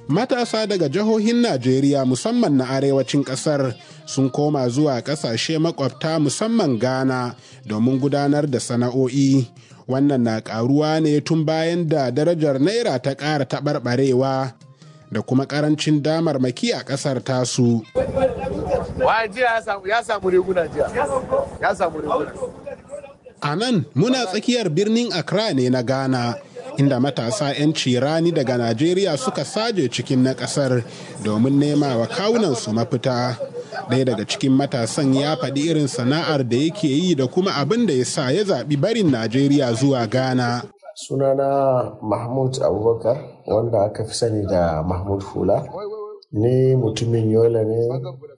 matasa daga jihohin Najeriya musamman na arewacin ƙasar sun koma zuwa ƙasashe makwabta musamman Ghana domin gudanar da sana'o'i. Wannan na ƙaruwa ne tun bayan da darajar Naira ta ƙara taɓarɓarewa da kuma ƙarancin damarmaki a ƙasar tasu. ya samu riguna jiya. Ya samu riguna. A nan muna tsakiyar birnin Accra ne na Ghana. inda matasa 'yan cirani daga Najeriya suka saje cikin na kasar domin nema wa kawunansu mafita. Ɗaya daga cikin matasan ya faɗi irin sana'ar da yake yi da kuma abin da ya sa ya zaɓi barin Najeriya zuwa Ghana. Sunana Mahmud Abubakar wanda aka fi sani da Mahmud Hula. Ni mutumin Yola ne,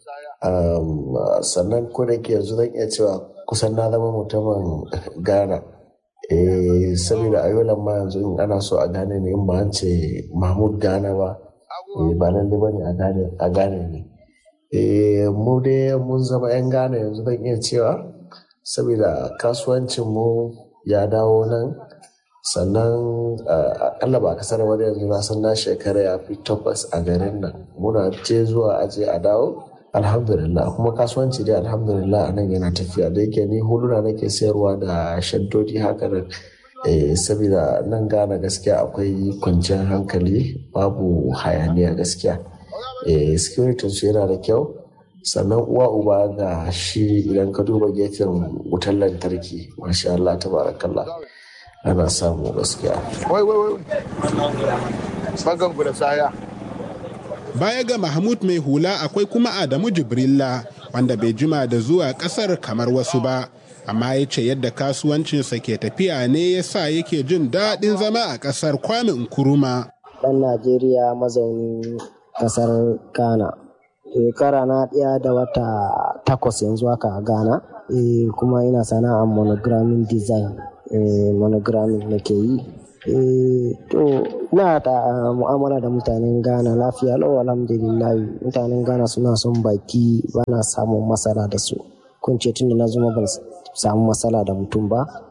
sannan ko da ke yanzu zan iya cewa kusan na zama mutumin Ghana. eh saboda ayolan ma yanzu in ana so a gane ne in ba an ce mahmud gane ba ba nan ba ne a gane ne eh mu dai mun zama yan gane yanzu zan iya cewa saboda kasuwancin mu ya dawo nan sannan akalla ba kasar wani yanzu na san na shekara ya fi takwas a garin nan muna je zuwa aje a dawo alhamdulillah kuma kasuwanci dai alhamdulillah a nan yana tafiya da yake ni huluna nake sayarwa da shaddodi haka nan saboda nan gane gaskiya akwai kwanciyar hankali babu hayaniya gaskiya security su yana da kyau sannan uwa uba ga shi idan ka duba gefen wutar lantarki masha Allah tabarakallah ana samu gaskiya wai wai wai bangan da saya Baya ga Mahmud mai hula akwai kuma Adamu Jibrilla wanda bai jima da zuwa kasar kamar wasu ba, amma ya ce yadda kasuwancinsa ke tafiya ne ya sa yake jin daɗin zama a ƙasar Kwame Nkuruma. Ɗan Najeriya mazaunin ƙasar Ghana. Shekara na ɗaya da wata takwas yanzu haka a Ghana, kuma ina sana'ar monogramming design, monogramming nake yi. to na ta mu'amala da mutanen ghana lafiya lau alhamdulillah mutanen ghana suna son baki bana samun matsala da su kun ce tunda na zuma ban samu matsala da mutum ba